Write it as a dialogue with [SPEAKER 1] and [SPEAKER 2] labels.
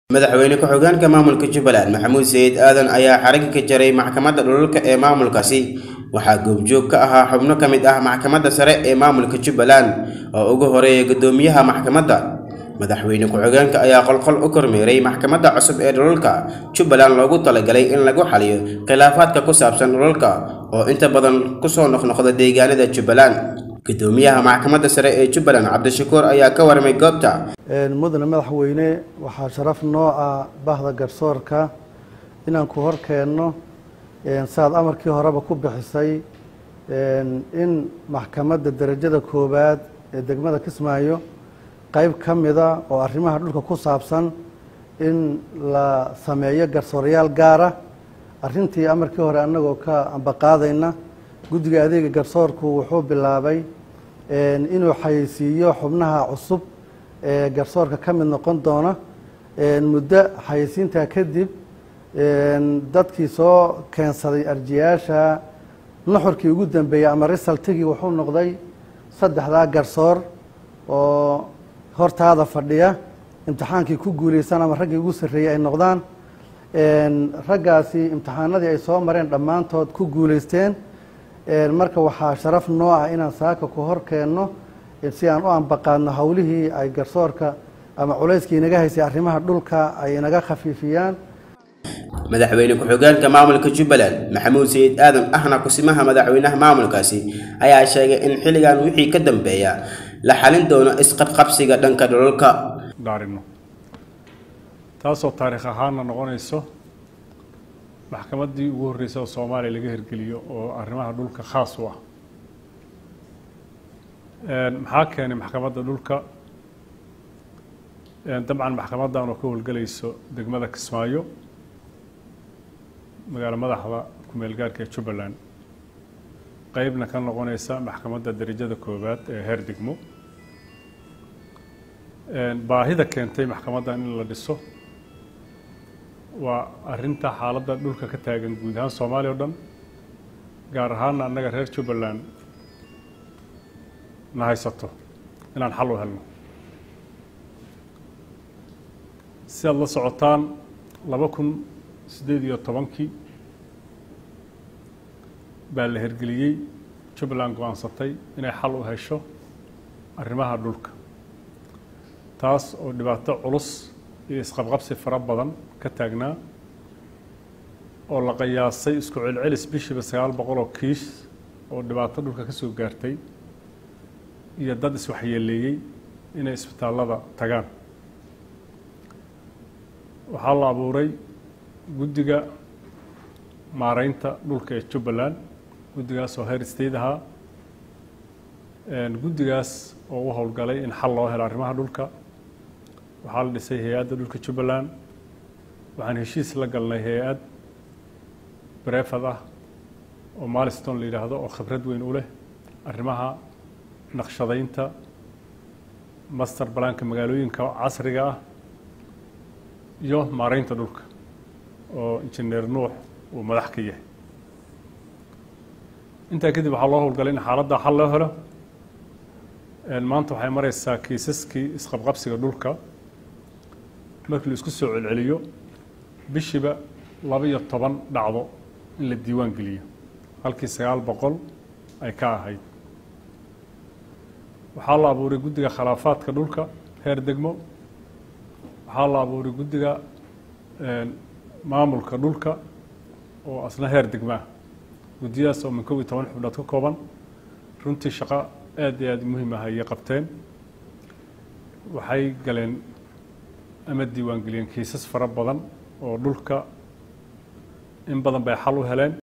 [SPEAKER 1] madaxweyne ku-xigeenka maamulka jubbaland maxamuud sayid aadan ayaa xarigga ka jaray maxkamadda dhulalka ee maamulkaasi waxaa goobjoog ka ahaa xubno ka mid ah maxkamadda sare ee maamulka jubbaland oo ugu horeeya guddoomiyaha maxkamadda madaxweyne ku-xigeenka ayaa qolqol u kormeeray maxkamadda cusub ee dhulalka jubbaland loogu talagalay in lagu xaliyo khilaafaadka ku saabsan dhulalka oo inta badan kusoo noqnoqda deegaanada jubbaland guddoomiyaha maxkamadda sare ee jubbaland cabdishakuur ayaa ka warmay goobta
[SPEAKER 2] mudane madaxweyne waxaa sharaf noo ah bahda garsoorka inaan ku hor keenno saad amarkii horeba ku bixisay in maxkamadda derajada koowaad ee degmada kismaayo qayb ka mida oo arrimaha dhulka ku saabsan in la sameeyo garsoorayaal gaara arrintii amarkii hore annagoo ka ambaqaadayna guddiga adeega garsoorku wuxuu bilaabay inuu xayeysiiyo xubnaha cusub ee garsoorka ka mid noqon doona muddo xayeysiintaa kadib dadkii soo keensaday arjiyaasha nuxurkii ugu dambeeyey ama risaltigii wuxuu noqday saddexdaa garsoor oo hortaada fadhiya imtixaankii ku guuleysan ama raggii ugu sarreeyey ay noqdaan raggaasi imtixaanadii ay soo mareen dhammaantood ku guuleysteen marka waxaa sharaf noo ah inaan saaka ku hor keenno si aan u ambaqaadno howlihii ay garsoorka ama culayskii inaga haysay arrimaha dhulka ay inaga khafiifiyaan
[SPEAKER 1] madaxweyne ku-xigeenka maamulka jubbaland maxamuud sayid aadan ahna kusimaha madaxweynaha maamulkaasi ayaa sheegay in xilligan wixii ka dambeeya la xalin doono isqabqabsiga dhanka dhulalka
[SPEAKER 3] dhaarino taasoo taariikh ahaanna noqonayso maxkamaddii ugu horreysay oo soomaaliya laga hirgeliyo oo arrimaha dhulka khaas u ah maxaa keenay maxkamadda dhulka dabcan maxkamaddan oo ka howlgelayso degmada kismaayo magaalo madaxda ku-meel gaarka ee jubbaland qeybna ka noqonaysa maxkamadda derajada koowaad ee heer degmo baahida keentay maxkamaddan in la dhiso waa arrinta xaaladda dhulka ka taagan guud ahaan soomaaliya o dhan gaar ahaana annaga reer jubbaland na haysato inaan xal u helno si aada la socotaan laba kun siddeed iyo tobankii baa la hirgeliyey jubbaland go-aansatay inay xal u hesho arrimaha dhulka taas oo dhibaato culus iyo isqabqabsi fara badan ka taagnaa oo la qiyaasay isku celcelis bishiiba sagaal boqol oo kiis oo dhibaato dhulka ka soo gaartay iyo dad iswaxyeeleeyey inay isbitaallada tagaan waxaa la abuuray guddiga maareynta dhulka ee jubbaland guddigaas oo heer state ahaa guddigaas oo u howlgalay in xal loo helo arrimaha dhulka waxaa la dhisay hay-adda dhulka jubbaland waxaan heshiis la galnay hay-ad brefad ah oo maliston la yidhaahdo oo khibrad weyn u leh arrimaha naqshadaynta master balaanka magaalooyinka casriga ah iyo maareynta dhulka oo injineer nuux uu madax ka yahay intaa kadib waxaa loo howlgalay in xaaladda xal loo helo maanta waxay mareysaa kiisaskii isqabqabsiga dhulka markii la isku soo celceliyo bishiiba laba iyo toban dhacdo in la diiwaan geliyo halkii sagaal boqol ay ka ahayd waxaa la abuuray guddiga khilaafaadka dhulka heer degmo waxaa la abuuray guddiga maamulka dhulka oo asna heer degmaa guddiyadaas oo min kob iyo toban xubnood ka kooban runtii shaqo aad iyo aad muhiim ah ayay qabteen waxay galeen ama diiwaan geliyeen kiisas fara badan oo dhulka in badan bay xal u heleen